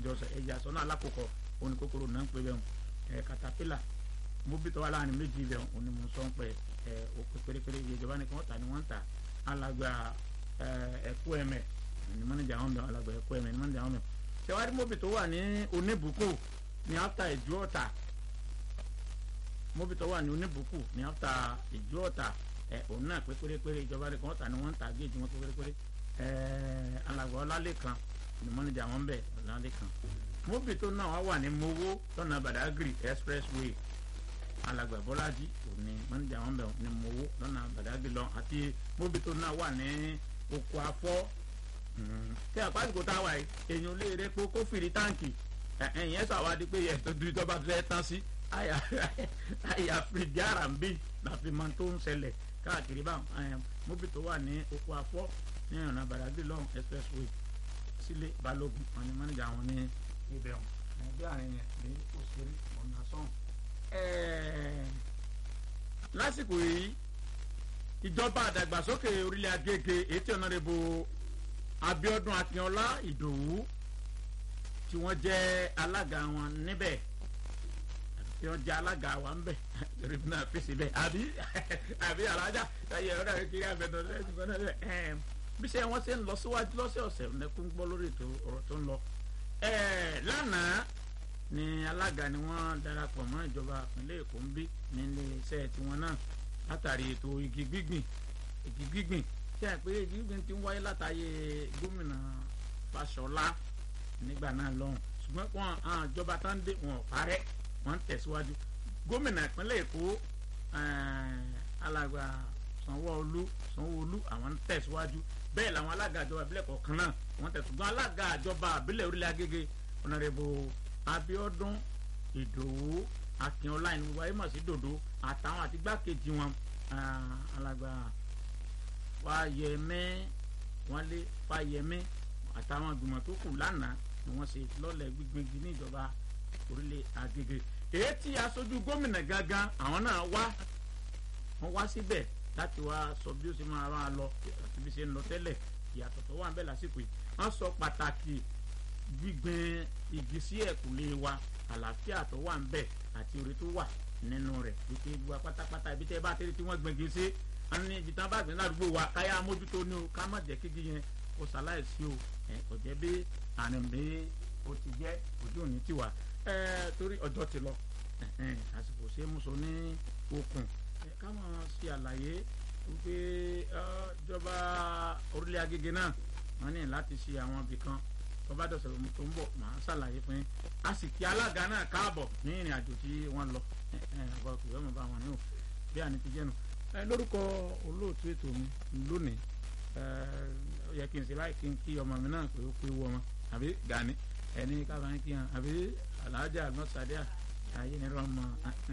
jọ sọ ẹ̀yà sọ́nà alákòókò òní kòkòrò náà ń pè bẹ́ẹ̀ ẹ̀ katapila móbítọ́ wà láàrin méjì bẹ́ẹ̀ òní mo sọ ń pẹ́ ẹ̀ òkè pérépéré iye ìjọba ni kí wọ́n tà ní wọ́n ń tà alàgbà ẹ̀kú ẹ̀mẹ̀ ní mọ́nìjà wọn bẹ̀ alàgbà ẹ̀kú ẹ̀mẹ̀ ní mọ́nìjà wọn bẹ̀ ṣẹwárí móbítọ́ wà ní oníbùkù ní áfítà ìjú ọ̀tà móbítọ́ wà ní oníbùkù ní áfítà ìjú ọ̀tà ẹ̀ òun náà pé pérépéré ìjọba ni kí wọ́n tà ní wọ́n ń tà géèjì wọn pé pérépéré ẹ̀ alàgbà ọlálẹ́kan ní mọ́nìjà wọn bẹ̀ ọlálẹ́kan móbítọ́ náà wà ní mowó lọ́nà badagry expressway alàgbà bọ́lájí òní mọ́nìjà wọn bẹ̀ ní mowó lọ́nà badagry lọ àti móbítọ́ náà wà ní oko afọ́ tí àpáàdùkú tá a wà yìí èèyàn lè rẹ pé kó fìrí táǹkì ẹ̀yìn ẹ̀ sàwádìí pé yẹ tó dúró tó bá fẹ́ tán sí àyà fìdí ara ń bì láfi mọ tó ń ṣẹlẹ̀ káàkiri báwọn móbítọ́ wà ní oko afọ́ ní ọ̀nà badagry lọ́hùn expressway sílé balógun àwọn ni mọ́nìjà wọn ní ibẹ̀ wọn ẹgbẹ́ àárín yẹn ní òṣèré ọ̀nà sọ́hùn. lásìkò yìí ìjọba àdàgbàsókè orílẹ̀ agége ètò ọ̀nàdẹ́bò abiodun akínọlá ìdòwú tí wọ́n jẹ́ alága wọn níbẹ̀ tí wọ́n jẹ́ alága wa ńbẹ̀ torí náà fèsì bẹ́ẹ̀ àbí àbí alájà ẹ̀yẹ ọ̀rẹ́ rẹ̀ kiri àbẹ̀dọ̀ lẹ́yìn bí sẹ́ wọ́n ṣe ń lọ síwájú lọ́sẹ̀ ọ̀sẹ̀ nẹ́kún gbọ́ lórí ètò ọ̀rọ̀ tó ń lọ lánàá ni alága ni wọ́n darapọ̀ mọ́ ìjọba ìpínlẹ̀ èkó ń bí nílé iṣẹ́ tiwọn náà látàrí ètò igi gbígbìn igi gbígbìn tí a pé igi gbígbìn ti ń wáyé látàyè gómìnà Fáṣọlá nígbà náà lọ́hùn ṣùgbọ́n wọn àwọn ìjọba tó ń dé wọn ò parẹ́ wọn ń tẹ̀síwájú gómìnà ìpínlẹ̀ èkó alàgbà Sanwó-Olú Sanwó-Olú àwọn ń tẹ̀síwájú bẹ́ẹ̀ làwọn alága ìjọba ìbílẹ̀ kọ̀ọ̀kan náà wọ́n tẹ̀sùgbọ́n alága ìjọba ìbílẹ̀ orílẹ̀ agége ọ̀nàrẹ́bù Abíọ́dún Ìdòwú Akínọlá ẹni gbogbo ayé mọ̀ sí dòdò àtàwọn àti gbákejì wọn alàgbà Fáyẹmí Wálé Fáyẹmí àtàwọn ìgbìmọ̀ tó kù lánàá ni wọ́n ṣe lọ́lẹ̀ gbígbégi ní ìjọba orílẹ̀ agége èyí tí aṣojú gómìnà gangan àwọn náà wá wọ́n wá síbẹ̀ láti wá sọ bí ó ṣe máa máa lọ àti bí ṣe ń lọ tẹ́lẹ̀ ìyàtọ̀ tó wà ń bẹ lásìkò yìí wọ́n sọ pàtàkì gbígbin igi sí ẹ̀kúlé wa àlàáfíà tó wà ń bẹ àti orí tó wà nínú rẹ̀ wípé gbogbo pátápátá ibi tẹ́ bá tẹ́lẹ̀ tí wọ́n gbin igi sí wọ́n ní ibi tí wọ́n bá gbin ládùúgbò wa káyà mójútó ní o ká má jẹ́ kígi yẹn kó ṣaláìsí o kò jẹ́ bí àrùn bí o ti jẹ́ ojú òní tiwa torí ọjọ́ ti lọ àsìkò ṣe é mú so ní okùn ká máa ṣe àlàyé wípé ìjọba orílẹ̀ agége náà wọ́n ní láti ṣe àwọn ibì kan tó bá dọ̀sẹ̀ lómi tó ń bọ̀ màá ṣàlàyé fún yín a sì kí alága náà káàbọ̀ ní ìrìn àjò tí wọ́n lọ ọba kò yọmọ bá wọn ní o bí àní ti jẹ́nu. lórúkọ olóòtú ètò mi lónìí ó yẹ kí n ṣe láì kí n kí ọmọ mi náà pé ó pé wọ ọmọ àbí Gani ẹni kábà ń kí hàn àbí alájà nọ́sàdíà ayé ni rọmọ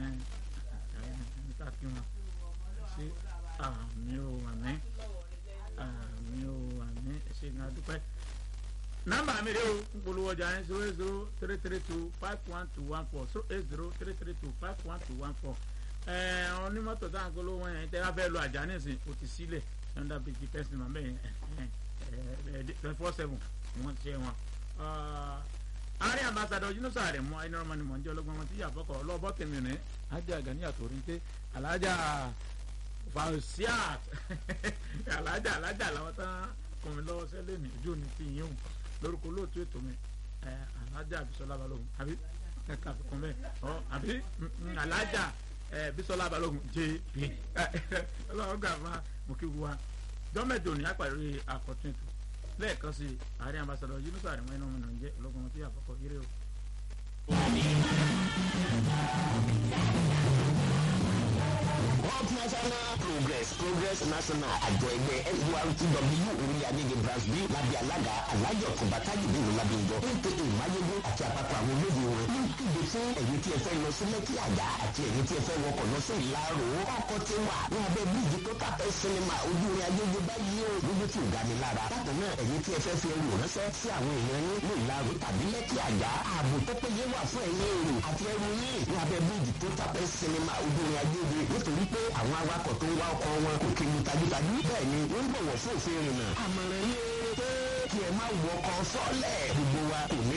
níta kí wọn ṣe àmì ò àmì àmì ò àmì ṣe ní adúpẹ́. nọ́mbà mi rè o ń polówó ọjà yẹn zero eight zero three three two five one two one four zero eight zero three three two five one two one four. onímọ̀tò tá à ń polówó yẹn tẹ́ bá fẹ́ lo àjà nísìn o ti sílẹ̀ yọ̀ǹda bíi pẹ́sì màá bẹ́ẹ̀ yẹn twenty four seven wọ́n ti ṣe wọn ààrẹ ambassadọ yunusa rẹ mọ ẹni ọmọ ni mọ njẹ ọlọgbọn wọn ti yà fọkọ ọlọbọ tèmi ní ajá gani àtòrìntẹ alájà fausiat alájà alájà làwọn tán kọmi lọ́wọ́ sẹlẹ ní ojú ni ti yín o lórúkọ olóòtú ètò mi ẹ alájà bisola balógun àbí ẹ kà fi kún bẹ́ẹ̀ ọ àbí alájà ẹ bisola balógun jp Ọlọ́run gbà fún mo kí wa gọọmenti òní àpàrí àkọtún ètò lẹ́ẹ̀kan sí ààrẹ ambassadọ yunusa àrẹ̀mọ́ iná ọmọ nàìjẹ́ ológun ọmọ tí yà fọkọ yẹrẹ o. World National Progress Progress National àjọ ẹgbẹ́ SURTW orí adége branch b lábẹ́ alága alájọ kọ̀bátàjì nínú lábẹ́njọ aka mayegun àti àpapọ̀ àwọn olóde wọn ní kéde fún ẹ̀yin tí ẹ fẹ́ lọ sí lẹ́kì àjà àti ẹ̀yin tí ẹ fẹ́ wọkọ̀ lọ sí ìlàrò ọkọ̀ tí wà ní abẹ́ bíríìjì tó kápẹ́ sinimá ojú orin adége báyìí o lójú tí ò ga ni lára bákan náà ẹ̀yin tí ẹ fẹ́ fi ẹrù ránṣẹ́ sí àwọn èèyàn yín ní ìlàrò tàbí lẹ́kì àjà ààbò tó péye wà fún ẹ̀yin èrò àti ẹrù yín ní abẹ́ bíríìjì tó kápẹ́ sinimá ojú orin adége nítorí pé àwọn awakọ̀ tó ń wá ọkọ̀ wọn kò kéwu tajútajú bẹ́ẹ̀ ni wọ́n ń bọ̀wọ̀ fún òfin ìrìnnà àmọ̀ràn yẹn pé kí ẹ má wọkọ̀ sọ́lẹ̀ gbogbo wa kò ní